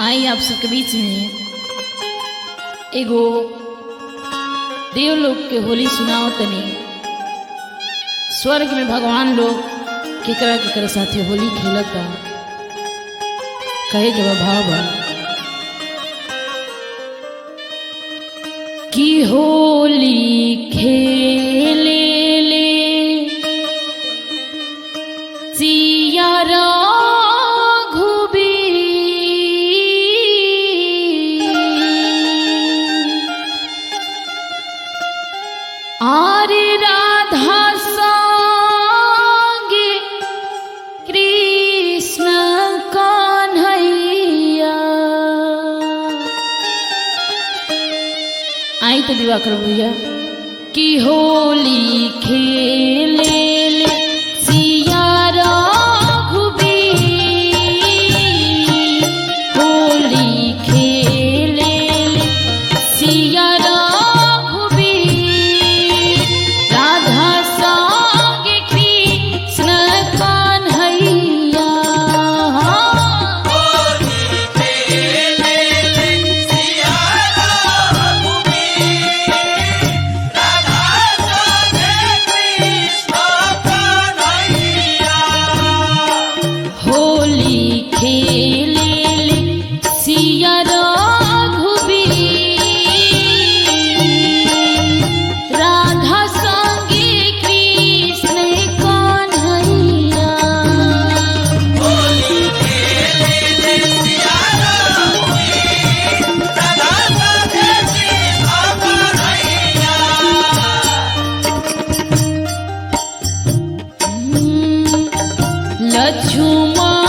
आई आप सबके बीच में एगो देवलोक के होली सुनाओ तनी स्वर्ग में भगवान लोग केकरा केकरा साथे होली खेलता कहे के बा भाव बा कि होली खेले ले सिया राघुबी आरे राधा संगे कृष्ण कन्हैया आई तो दिवाकर भैया कि होली खेले ले सिया रघुबीर होली खेले ले सिया रघुबीर राधा संगे कृष्ण कन्हैया होली खेले ले सिया रघुबीर राधा संगे कृष्ण कन्हैया लक्ष्मण